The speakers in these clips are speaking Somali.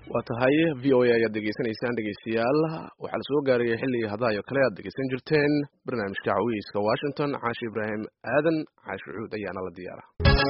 waa tahay v o a ayaad degeysanaysaan dhegeystayaal waxaa la soo gaarayay xilligii hadaayo kale aad dhegeysan jirteen barnaamijka cawiiska washington caashi ibraahim aadan caashi cuud ayaana la diyaara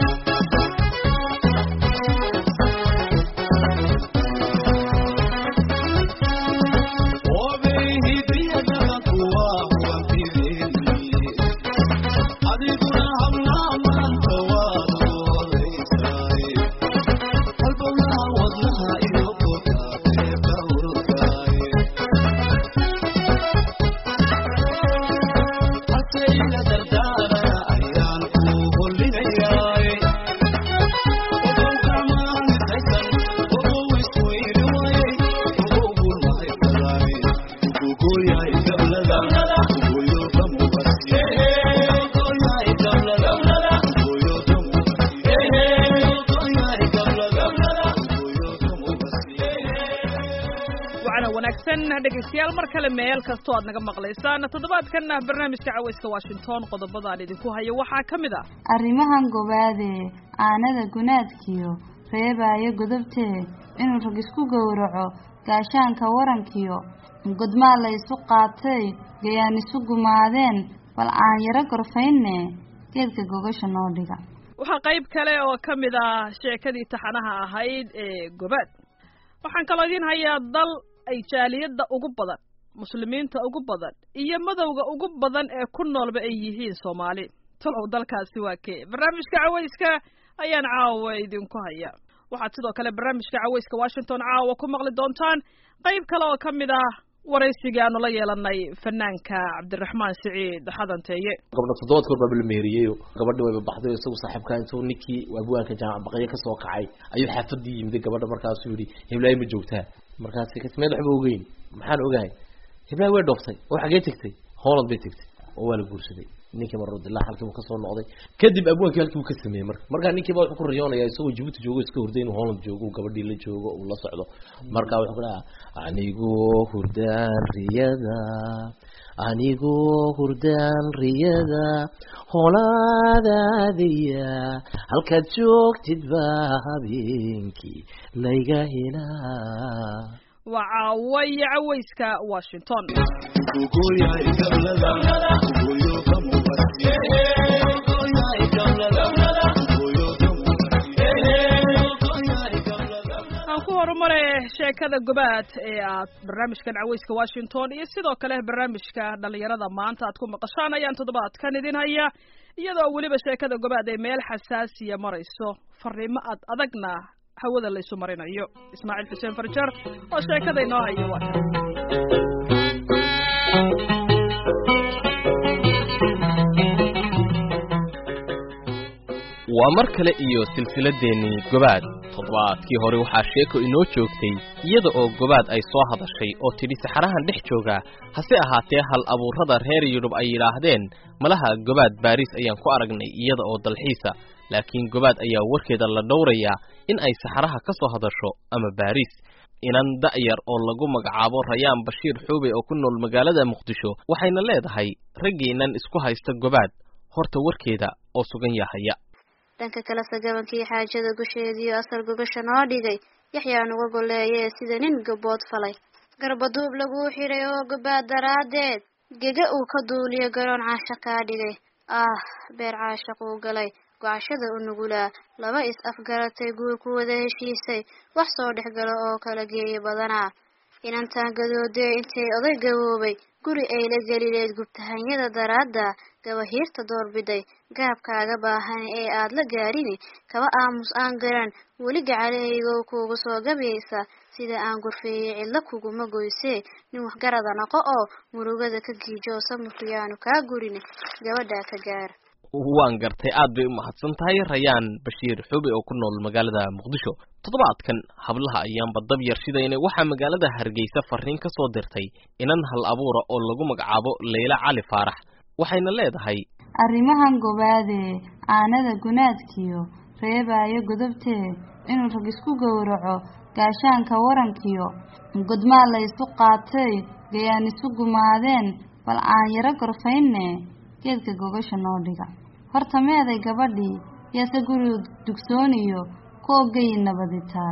dhegeystayaal mar kale meel kastoo aad naga maqlaysaan toddobaadkanna barnaamijka caweyska washington qodobadaan idinku hayo waxaa ka mid ah arrimahan gobaadee aanada gunaadkiyo reebaayo godobtee inuu rag isku gowraco gaashaanka warankiyo godmaa la isu qaatay gayaan isu gumaadeen bal aan yaro gorfaynne geedka gogasha noo dhiga waxaa qayb kale oo ka mid ah sheekadii taxanaha ahayd ee gobaad waxaan kaloo idiin hayaa dal ay jaaliyadda ugu badan muslimiinta ugu badan iyo madowga ugu badan ee ku noolba ay yihiin soomaali talow dalkaasi waa kee barnaamijka caweyska ayaan caawa idinku haya waxaad sidoo kale barnaamijka caweyska washington caawa ku maqli doontaan qayb kale oo ka mid ah waraysigii aanu la yeelanay fanaanka cabdiraxmaan siciid xadanteeye gabdha toddobaad koor baaba la meheriyey gabadhi wayba baxday o isagu saaxiibkaa intuu ninkii abwaanka jaamac baqyo kasoo kacay ayuu xaafadii yimiday gabadha markaasuu yihi hiblaayo ma joogtaa markaasi kasmeed waxba ogeyn maxaan ogahay hiblaayo way dhooftay oo xagee tegtay holland bay tegtay oo waa la guursaday ninkii marodila halkiibu kasoo noqday kadib abwaankii halkiibu ka sameeyey marka markaa ninkiiba wuxuu ku riyoonaya isagoo jibuuti joogo iska hurday inuu holland joogo gabadhii la joogo uu la socdo marka wuxuu ku dhaha anigoo hurdaan riyada anigoo hurdaan riyada holaadaadaya halkaad joogtid baa habeenkii layga helaa waa caawaya caweyska washington aan ku horumare sheekada gobaad ee aad barnaamijkan caweyska washington iyo sidoo kale barnaamijka dhalinyarada maanta aad ku maqashaan ayaan toddobaadkan idin haya iyadoo weliba sheekada gobaad ay meel xasaasiya marayso fariimo ad adagna hawada laysu marinayo ismaaciil xuseen farjar oo sheekada inoo hayo waa waa mar kale iyo silsiladeennii gobaad toddobaadkii hore waxaa sheeko inoo joogtay iyada oo gobaad ay soo hadashay oo tidhi saxarahan dhex joogaa hase ahaatee hal abuurrada reer yurub ay yidhaahdeen malaha gobaad baariis ayaan ku aragnay iyada oo dalxiisa laakiin gobaad ayaa warkeeda la dhowrayaa in ay saxaraha ka soo hadasho ama baariis inan da'yar oo lagu magacaabo rayaan bashiir xuube oo ku nool magaalada muqdisho waxayna leedahay raggiinan isku haysta gobaad horta warkeeda oo sugan yahaya dhanka kale sagabankii xaajada gusheediiyo asal gogasha noo dhigay yaxyaa nuga golleeyee sida nin gabood falay garbaduub laguu xidhay oo gobaad daraaddeed gega uu ka duuliyo garoon caasha kaa dhigay ah beer caashaquu galay gocashada u nugulaa laba is afgaratay guur ku wada heshiisay wax soo dhex galo oo kala geeya badanaa inantaan gadoodee intay oday gaboobay guri ay la gelileed gubtahanyada daraadda gabahiirta doorbiday gaabkaaga baahan ee aad la gaadhini kaba aamus aan garan weli gacalahaygow kuugu soo gabaysa sida aan gurfeeyey cidlo kuguma goysee nin waxgarada noqo oo murugada ka giijo samirku yaanu kaa gurin gabadhaa ka gaar waan gartay aad bay u mahadsan tahay rayaan bashiir xubi oo ku nool magaalada muqdisho toddobaadkan hablaha ayaanba dab yar shidaynay waxaa magaalada hargeysa fariin ka soo dirtay inan hal abuura oo lagu magacaabo leyla cali faarax waxayna leedahay arrimahan gobaadee aanada gunaadkiyo reebaayo godobtee inuu rag isku gowraco gaashaanka warankiyo godmaa la isu qaatay gayaan isu gumaadeen bal aan yaro gorfaynne geedka gogasha noo dhiga horta meeday gabadhii yaase guriga dugsooniyo ku ogayi nabaditaal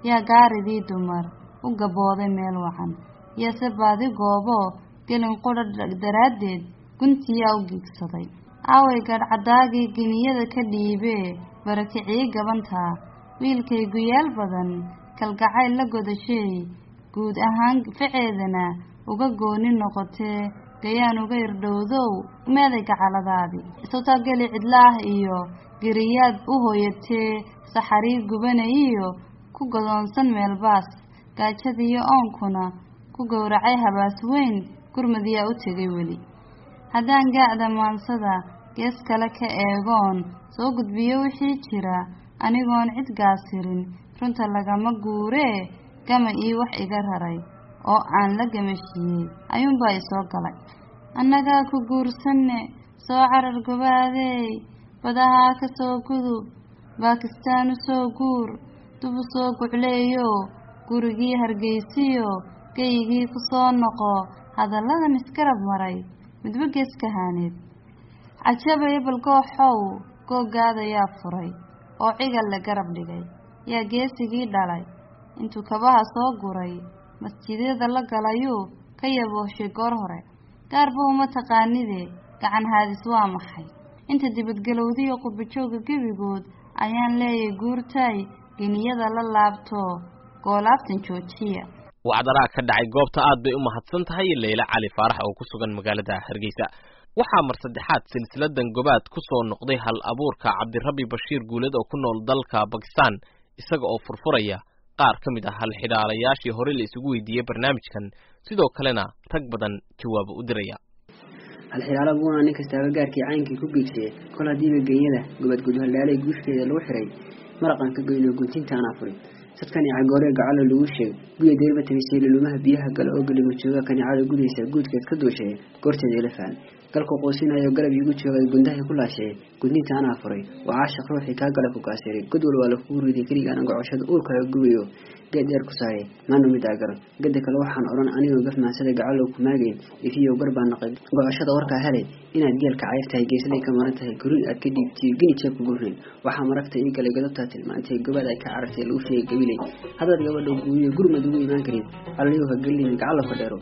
yaa gaaridii dumar u gabooday meel wacan yase baadi goobo gelin qudha daraaddeed guntiyaa u giigsaday aaway gadhcadaagii geniyada ka dhiibee barakicii gabantaa wiilkay guyaal badan kalgacayl la godashay guud ahaan faceedana uga gooni noqotee gayaan uga irdhowdow meeday gacaladaadii sawtaa geli cidlaah iyo geriyaad u hooyatee saxarii gubanayiyo ku godoonsan meelbaas gaajadiiyo oonkuna ku gowracay habaas weyn gurmadiyaa u tegay weli haddaan gaacda maansada gees kale ka eegoon soo gudbiyo wixii jira anigoon cid gaasirin runta lagama guuree gama ii wax iga raray oo aan la gamashiiyey ayuunbaa isoo galay annagaa ku guursanne soo carar gobaadeey badahaa ka soo gudub baakistaan u soo guur dub u soo gucleeyo gurigii hargeysiyo geyigii ku soo noqo hadalladan isgarab maray midba geeska haaneed cajabaya balgooxow googaadayaa furay oo cigal la garab dhigay yaa geesigii dhalay intuu kabaha soo guray masjidyada la galayuu ka yabooshay goor hore gaarba uma taqaanide gacan haadis waa maxay inta dibadgelowdiyo qurbajooga gebigood ayaan leeyay guurtaay geniyada la laabto goolaabtan joojiya wacdaraa ka dhacay goobta aad bay u mahadsan tahay leyla cali faarax oo ku sugan magaalada hargeysa waxaa mar saddexaad silsiladan gobaad ku soo noqday hal abuurka cabdirabbi bashiir guuled oo ku nool dalka bakistan isaga oo furfuraya qaar ka mid ah halxidhaalayaashii hore la isugu weydiiyey barnaamijkan sidoo kalena rag badan jawaabo u diraya halxidhaalo buuna nin kastaaba gaarkii caynkii ku geegsaye kol haddiiba geeyada gobad gudhaldhaalay guuskeeda lagu xiray maraqan ka goyno guntinta anaa furin sadkan icagooree gacalo lagu sheeg guya deerba tagisay lulumaha biyaha gala oo galima jooga kanicada gudaysa guudkeed ka duushay goorteeda ila faan galku qoosinayo galab iigu joogay gundahay ku laashee gudninta anaa furay waa caashaq ruuxii kaa gala ku kaasiray god wal waa lakugu riday keligaan gocoshada uurkaaga gubayo geed dheer ku saaray maanu midaa garan gada kale waxaan odhan anigoo gafmaansada gacalow ku maagayn ifiyow gar baa naqay gocoshada warkaa helay inaad geelka cayf tahay geeslay ka maran tahay gurin aad ka dhiibtiyo gini jeeb ku gurnayn waxaa maragta ii galay godobtaa tilmaantay gobaad ay ka carartay lagu sheegay gabilay haddaad gabadha guuriyo gurmad ugu imaan karin allayo ha gelin gacalo ka dheero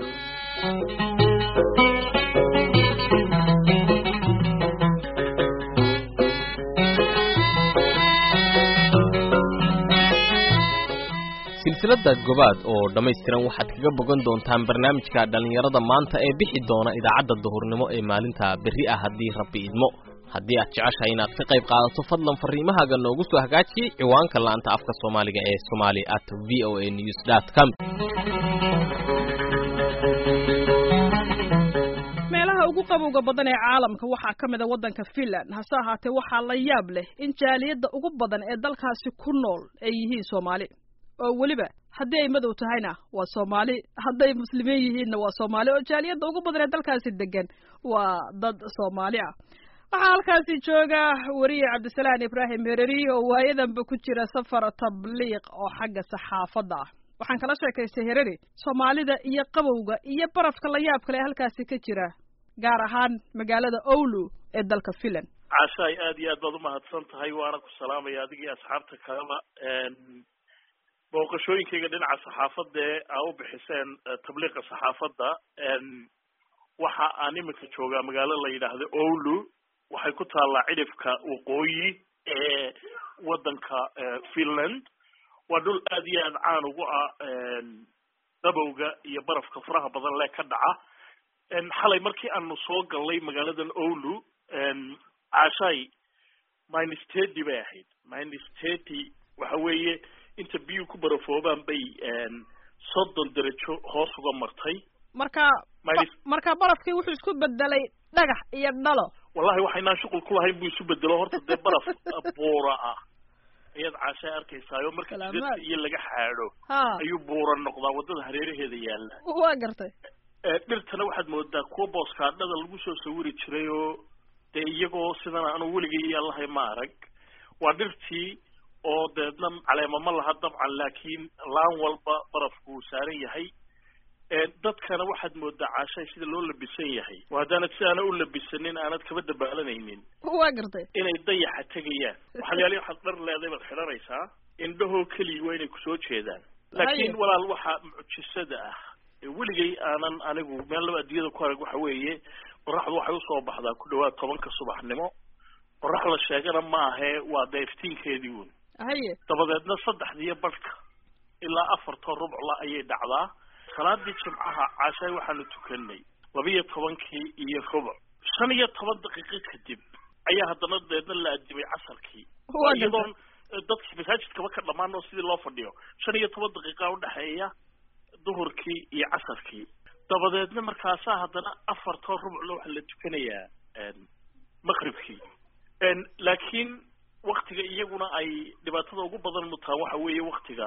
silsilada gobaad oo dhammaystiran waxaad kaga bogan doontaan barnaamijka dhallinyarada maanta ee bixi doona idaacadda duhurnimo ee maalinta berri ah haddii rabbi idmo haddii aad jeceshahay inaad ka qayb qaadato fadlan fariimahaaga noogu soo hagaajiyey ciwaanka la'aanta afka soomaaliga ee somali at v o a news dot com meelaha ugu qabowga badan ee caalamka waxaa ka mid a waddanka finland hase ahaatee waxaa la yaab leh in jaaliyadda ugu badan ee dalkaasi ku nool ay yihiin soomaali oo weliba haddii ay madow tahayna waa soomaali hadday muslimiin yihiinna waa soomaali oo jaaliyadda ugu badan ee dalkaasi degan waa dad soomaali ah waxaa halkaasi jooga weriye cabdisalaan ibraahim hereri oo waayadanba ku jira safar tabliiq oo xagga saxaafadda ah waxaan kala sheekaystay hereri soomaalida iyo qabowga iyo barafka la yaab kale ee halkaasi ka jira gaar ahaan magaalada owlu ee dalka finland cashaay aad iyo aad baad umahadsan tahay waana ku salaamaya adigii asxaabta kaleba booqashooyinkayga dhinaca saxaafadda ee aa u bixiseen tabliiqa saxaafadda waxa aan iminka joogaa magaalo la yidhaahdo owlu waxay ku taallaa cidhifka waqooyi ee waddanka finland waa dhul aad iyo aad caan ugu ah dabowga iyo barafka faraha badan lee ka dhaca xalay markii aanu soo gallay magaaladan owlu caashaay minestety bay ahayd minestety waxa weeye inta biyuu ku barafoobaan bay soddon derajo hoos uga martay marka marka barafkii wuxuu isku bedelay dhagax iyo dhalo wallahi waxaynaan shuqul ku lahayn buu isu bedelo horta dee baraf buura ah ayaad caashaa arkaysaayo marka jidadka iyo laga xaadho ayuu buura noqdaa waddada hareeraheeda yaalla waa gartay dhirtana waxaad moodaa kuwa booskaadhada lagu soo sawiri jiray oo dee iyagoo sidan aanu weligay iyo allahay ma arag waa dhirtii oo deedna caleema ma laha dabcan laakiin laan walba barafku uu saaran yahay dadkana waxaad moodaa caashay sida loo labisan yahay oo haddaanad si aana u labisanin aanad kaba dabaalanaynin waa gartay inay dayaxa tegayaan waxaalayaali waxaad dhar leeday baad xidhanaysaa indhahoo keliya waa inay kusoo jeedaan laakiin walaal waxaa mucjisada ah weligay aanan anigu meel laba adduunyada ku arag waxa weeye qoraxdu waxay usoo baxdaa ku dhawaad tobanka subaxnimo qorax la sheegana ma ahee waa deeftiinkeedii uun haye dabadeedna saddexdiiyo badhka ilaa afartoo rubcla ayay dhacdaa salaadii jimcaha caashaay waxaanu tukanay labiyo tobankii iyo rubuc shan iyo toban daqiiqo kadib ayaa haddana deedna la adimay casarkii iyadoon dadkii masaajidkaba ka dhammaan oo sidii loo fadhiyo shan iyo toban daqiiqa udhexeeya duhurkii iyo casarkii dabadeedna markaasaa haddana afartoo rubcla waxaa la tukanayaa maqribkii laakiin waktiga iyaguna ay dhibaatada ugu badan mutaan waxa weeye waktiga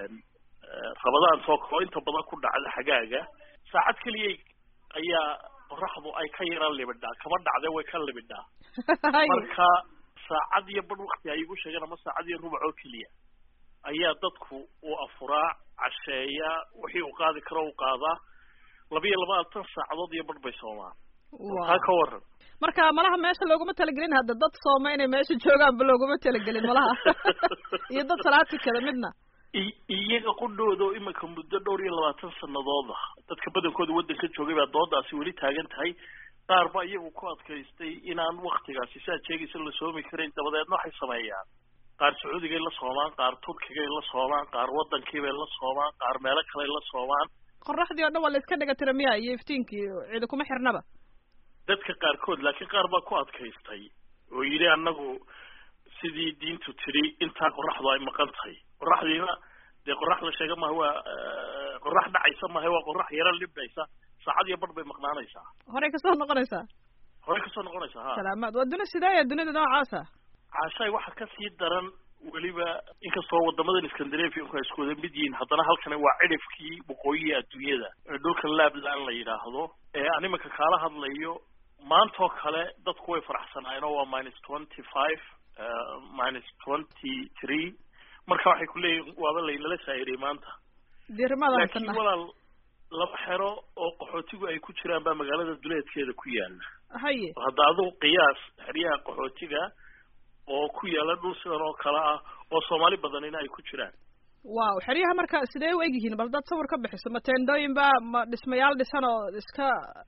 rabadaan soo kao inta badan ku dhacda xagaaga saacad keliya ayaa qoraxdu ay ka yaraan libidhaa kama dhacde way ka libidhaa marka saacad iyo badh wakti ay igu sheegeen ama saacad iyo rubac oo keliya ayaa dadku uu afuraa casheeyaa wixii uu qaadi karo u qaadaa labiyo labaatan saacadood iyo badh bay soomaan taa ka waran marka malaha meesha looguma talagelin hadda dad sooma inay meesha joogaanba looguma talagelin malaha iyo dad salaad tukada midna iyaga qudhooda oo iminka muddo dhowr iyo labaatan sanadooda dadka badankooda waddanka joogay baa doodaasi weli taagan tahay qaar ba iyagu ku adkaystay inaan waktigaasi si aad sheegaysa la soomi karayn dabadeedna waxay sameeyaan qaar sacuudigay la soomaan qaar turkigay la soomaan qaar waddankiibay la soomaan qaar meelo kaley la soomaan qoraxdii oo dhan waa la iska dhiga tira miya iyo iftiinkii cidi kuma xirnaba dadka qaarkood laakiin qaar baa ku adkaystay oo yidhi annagu sidii diintu tidhi intaa qoraxdu ay maqan tahay qoraxdiina dee qorax la sheega maha waa qorax dhacaysa maha waa qorax yaro libdhaysa saacad iyo badh bay maqnaanaysaa horey kasoo noqonaysaa horey kasoo noqonaysaa ha salaamaad waa duni sideeya dunida noocaasa caashaay waxaa kasii daran weliba inkastoo wadamadan scandinavianku ay isku wada mid yihiin haddana halkani waa cidhifkii waqooyiga adduunyada ee dhulka labland la yidhaahdo ee aan iminka kaala hadlayo maantoo kale dadku way faraxsanaayeen oo waa minus twenty five minus twenty three marka waxay ku leeyihin waaba laynala shaa'iriyay maanta laakiin walaal laba xero oo qaxootigu ay ku jiraan baa magaalada duleedkeeda ku yaala haye hadda adigu qiyaas xeryaha qaxootiga oo ku yaala dhul sidan oo kale ah oo soomaali badanina ay ku jiraan wow xeryaha marka sidee u egyihiin bal dad sawir ka bixiso ma teendooyin ba ma dhismayaal dhisan oo iska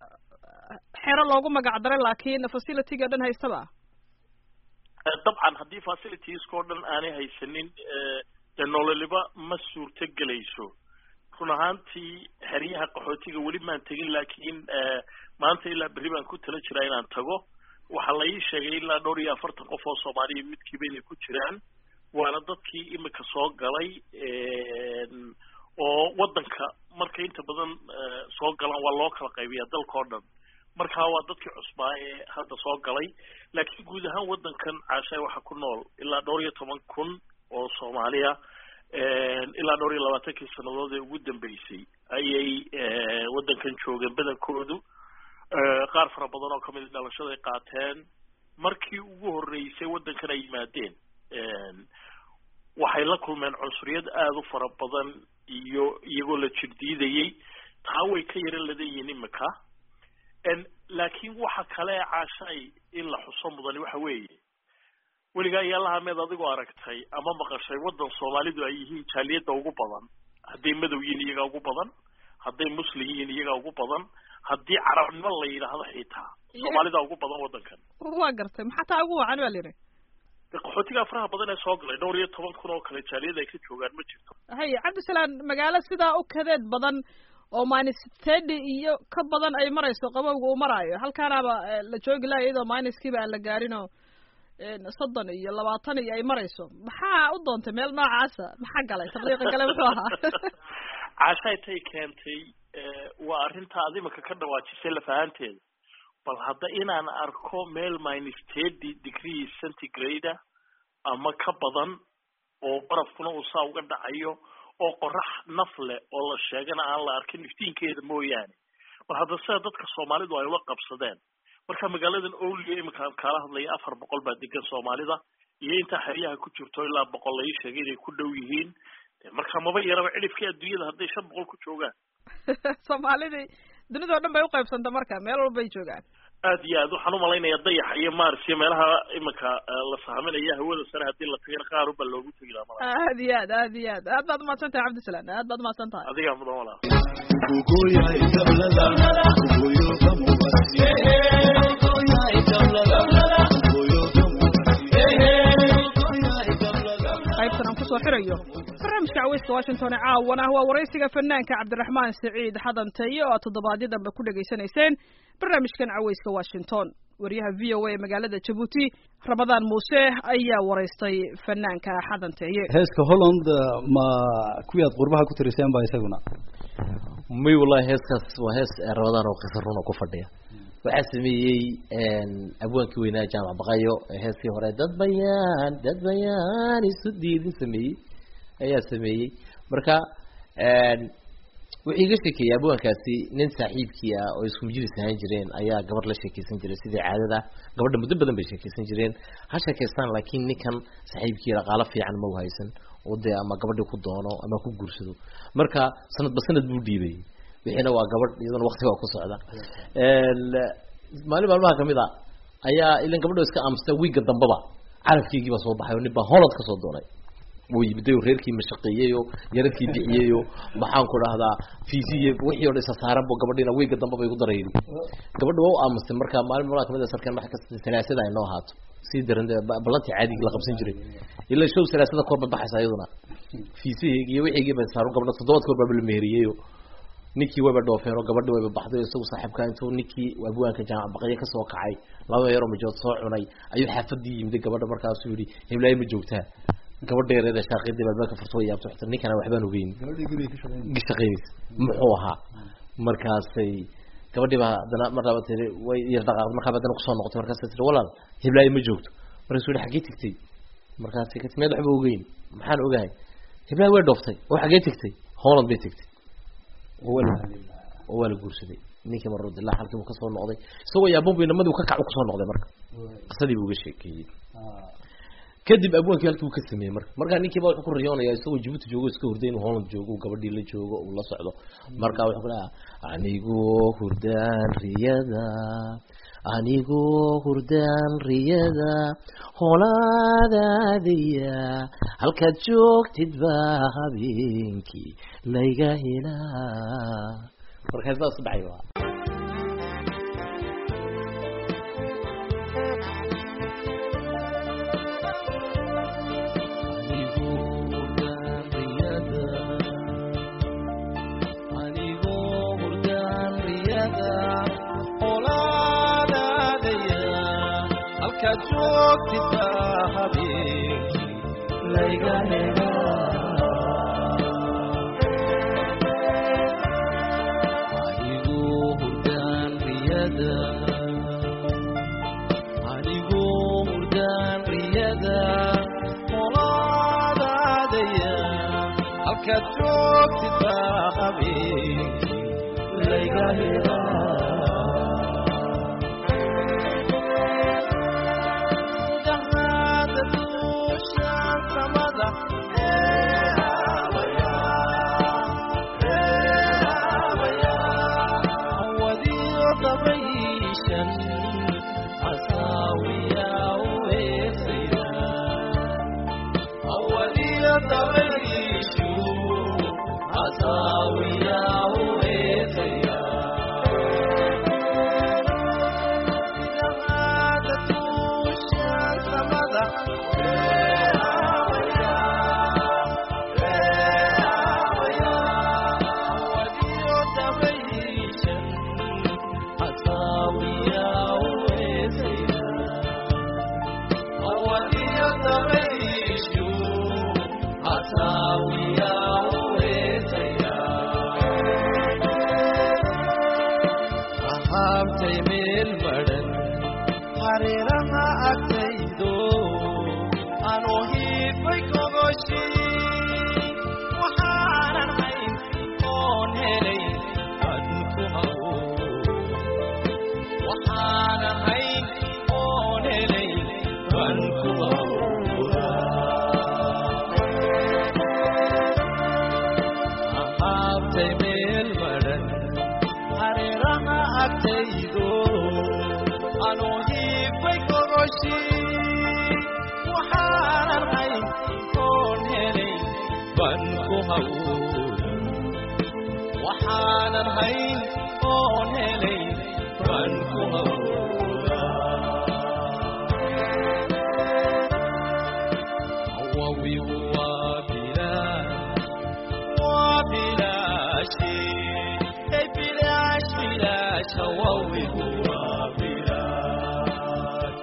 xero loogu magac daray laakiin facilityga dhan haystaba dabcan haddii facilitieska oo dhan aanay haysanin dee nololiba ma suurto gelayso run ahaantii xeryaha qaxootiga weli maan tegin laakiin maanta ilaa berri baan ku tala jiraa inaan tago waxaa la ii sheegay ilaa dhowr iyo afartan qof oo soomaaliya midkiiba inay ku jiraan waana dadkii imika soo galay oo waddanka markay inta badan soo galaan waa loo kala qaybiyaa dalka oo dhan markaa waa dadkii cusbaa ee hadda soo galay laakiin guud ahaan waddankan caashaay waxaa ku nool ilaa dhowr iyo toban kun oo soomaaliya ilaa dhowr iyo labaatankii sannadood ee ugu dambeysay ayay waddankan joogeen badankoodu qaar fara badan oo kamid dhalashada ay qaateen markii ugu horreysay waddankan ay yimaadeen waxay la kulmeen cunsuriyad aada u fara badan iyo iyagoo la jirdiidayay taa way ka yaro ladayihiin imika laakiin waxa kale ee caashaay in la xuso mudani waxa weeye weligaa yaalaha meed adigoo aragtay ama maqashay waddan soomaalidu ay yihiin jaaliyadda ugu badan hadday madow yihiin iyagaa ugu badan hadday muslim yihiin iyagaa ugu badan haddii carabnimo la yidhaahdo xitaa soomaalida ugu badan waddankan waa gartay maxaa taa ugu wacan baa lihi qaxootiga faraha badan ee soo galay dhowr iyo toban kun oo kale jaaliyada ay ka joogaan ma jirto haye cabdisalaan magaalo sidaa u kadeed badan oo minus thirty iyo ka badan ay marayso qabowga uu maraayo halkaanaaba la joogi laha iyadoo minuskiiba aan la gaarin oo soddon iyo labaatan iyo ay marayso maxaa u doontay meel noocaasa maxaa galay tabliiqa gale muxuu ahaa caashaay tay keentay waa arrinta ad imika ka dhawaajisay lafahanteeda bal hadda inaan arko meel minus thirty degree centigrade ama ka badan oo barafkuna uu saa uga dhacayo oo qorax naf leh oo la sheegana aan la arkin iftiinkeeda mooyaane bal hadda sida dadka soomaalidu ay ula qabsadeen marka magaaladan owliga imika kaala hadlaya afar boqol baa degan soomaalida iyo intaa xeryaha ku jirto ilaa boqol la ii sheegay inay ku dhow yihiin marka maba yaraba cidhifkii adduunyada hadday shan boqol ku joogaan soomaalidii dunidao dhan bay uqaybsanta marka meel walbay joogaan aad iyo aad waxaan umalaynaya dayaxa iyo mars iyo meelaha iminka la saaminaya hawada sare haddii la tagana qaar unbaa loogu tegi lahaa malaa aad iyo aad aad iyo aad aad baad umahadsan tahay cabdisalaan aad baad umahadsan tahay adigaa mudan walaa qaybtan aan kusoo xirayo barnaamijka caweyska washington ee caawana waa waraysiga fanaanka cabdiraxmaan siciid xadanteye oo aad toddobaadyo dambe ku dhegaysanayseen barnaamijkan caweyska washington wariyaha v o a ee magaalada jabuuti ramadaan muuse ayaa waraystay fanaanka xadanteeye heeska holland ma kuwii aad qurbaha ku tiriseen ba isaguna may wallahi heeskaas waa hees rabadaan oo qisa runa ku fadhiya waxaa sameeyey abwaankii weynaa jaamac baqayo heeskii hore dad bayaan dad bayaan isu diidin sameeyey ayaa sameeyey marka wuxuu iga sheekeeyey abwaankaasi nin saaxiibkii ah oo isku majlis ahaan jireen ayaa gabar la sheekeysan jiray sidii caadada gabadha muddo badan bay sheekeysan jireen ha sheekeystaan laakiin ninkan saaxiibkii dhaqaalo fiican ma u haysan oo dee ama gabadhii ku doono ama ku guursado marka sanadba sanad buu dhiibay wixiina waa gabadh iyadana wakti waa ku socda maalin maalmaha kamid a ayaa ilan gabadho iska aamusta wiigga dambaba carabkeygii baa soo baxay oo nin baa holland kasoo doonay wuu yimiday oo reerkii mashaqeeyey oo yaradkii bixiyey oo maxaan ku dhahdaa fiisiye wixii o dhan isa saaran bu gabadhiina wiigga damba bay ku daraydi gabadha waa u aamustay marka maalin maalmaha kamid a sarkeen wax kasta salaasada ay noo ahaato sii daran ballantii caadigi la qabsan jiray ilaa show salaasada koor ba baxaysa iyaduna fiisiheygi iyo wixiigii ba saaran gabadha toddobaad koor baa la meheriyey ninkii wayba dhoofeen oo gabadhi wayba baxday o isagu saaxiibka intuu ninkii abwaanka jaamac baqyo kasoo kacay laba yaroo majood soo cunay ayuu xaafadii yimiday gabadha markaasuu yihi heblaay ma joogtaa gabadha yareeda shaaqidii balbalka furto way yaabto xita ninkana waxbaan ogeyn shaqeynaysa muxuu ahaa markaasay gabadhii baa haddana mar laba tiri way yar dhaqaaqday markaa haddana kusoo noqotay markaasay tiri walaal heblaay ma joogto markaasuu yihi xaggee tegtay markaasay ka timeed waxba ogeyn maxaan ogahay heblaay way dhooftay oo xaggee tegtay holland bay tegtay oo waa la guursaday ninkii marudilaa halkii buu kasoo noqday isagoo yaabon bu inamadii ka kacu kusoo noqday marka qisadii buu uga sheekeeyey kadib abwaankii halkii uu ka sameeyey marka markaa ninkiiba wuxuu ku riyoonaya isagoo jibuuti joogo iska hurday inuu holland joogo gabadhii la joogo uu la socdo marka wuxuu ku dhaha anigoo hurdaan riyada anigoo hurdaan riyada holaadaadaya halkaad joogtid baa habeenkii layga helaa markaa saas u dhacay waa waxaanan hayn oon helay baan ku hawawigu waa bilaash waa bilaashi hey bilaash bilaash hawawigu waa bilaash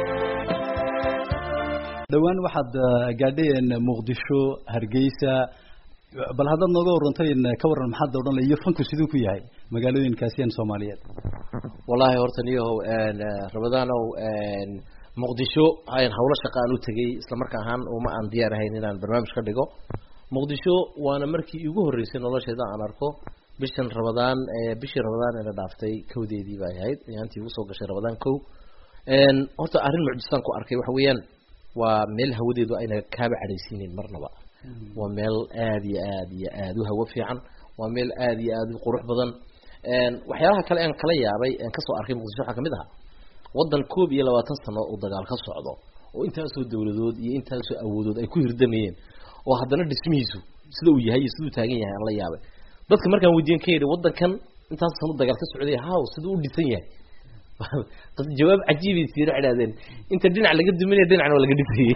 dhowaan waxaad gaadheen muqdisho hargeysa bal haddaad nooga warantayn ka waran maxaad odhan iyo fanku siduu ku yahay magaalooyinkaasiyan soomaaliyeed wallahi horta niyahow ramadaanow muqdisho ayan hawlo shaqa aan u tegay isla marka ahaan uma aan diyaar ahayn inaan barnaamij ka dhigo muqdisho waana markii igu horreysay nolosheeda aan arko bishan ramadaan bishii ramadaan ee la dhaaftay kowdeedii bay ahayd yaantii ugu soo gashay ramadaan kow horta arrin mucjisaan ku arkay waxa weeyaan waa meel hawadeedu ayna kaaba cadhaysiinin marnaba waa meel aada iyo aad iyo aada u hawo fiican waa meel aada iyo aada u qurux badan waxyaalaha kale aan kala yaabay aan kasoo arkay muqdisho waxaa kamid ahaa waddan koob iyo labaatan sano uu dagaal ka socdo oo intaasoo dawladood iyo intaasoo awoodood ay ku hirdamayeen oo haddana dhismihiisu sida uu yahay iyo siduu taagan yahay aan la yaabay dadka markaan weydiin ka yidhi waddankan intaas sano dagaal ka socday haw siduu u dhisan yahay jawaab cajiibay siina idhahdeen inta dhinac laga duminaya dhinacna waa laga dhisayay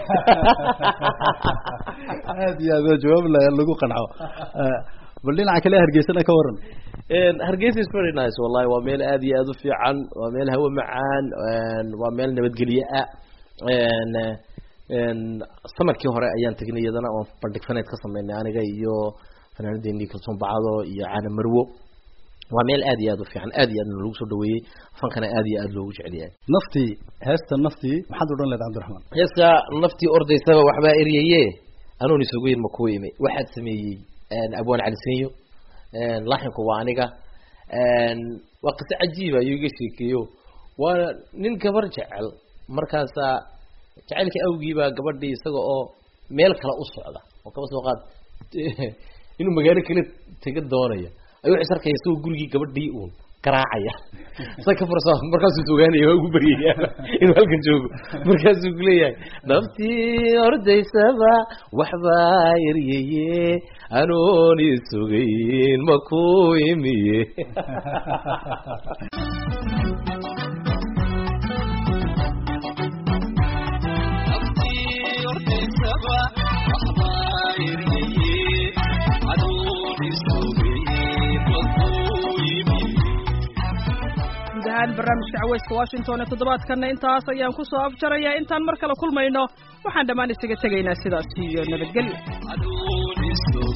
aad iyo aad jawaab lagu qanco bal dhinaca kale hargeysana ka waran hargeysa is very nice wallahi waa meel aad iyo aad u fiican waa meel hawo macaan waa meel nabadgelye ah samarkii hore ayaan tegnay iyadana oon bandhig faneed ka sameynay aniga iyo fanaanadeenii kalsoon bacdo iyo caana marwo waa meel aad iyo aad u fiican aad iyo aadna lagu soo dhaweeyey fankana aad iyo aad loogu jecel yahay naftii heesta naftii maxaad odhan leed cabdiraxmaan heeska naftii ordaysaba waxbaa eryaye anoon isugeyn ma kuwa imi waxaad sameeyey abwaan calisenyo laaxinku waa aniga waa qiso cajiiba ayuu iga sheekeeyo waa nin gabar jecel markaasaa jacaylka awgiibaa gabadhii isaga oo meel kale u socda oo kaba soo qaad inuu magaalo kale tega doonaya ayuu is arkaya isagoo gurigii gabadhii uun garaacaya sa ka fursa markaasuu sugaanaya waa ugu baryaya inuu halkan joogo markaasuu kuleeyahay naftii ordaysaba waxbaa eryeye anoon isugayn ma ku imiye guud ahaan barnaamijka caweyska washington ee toddobaadkanna intaas ayaan ku soo afjarayaa intaan mar kale kulmayno waxaan dhammaan isaga tegaynaa sidaas iyo nabadgelyo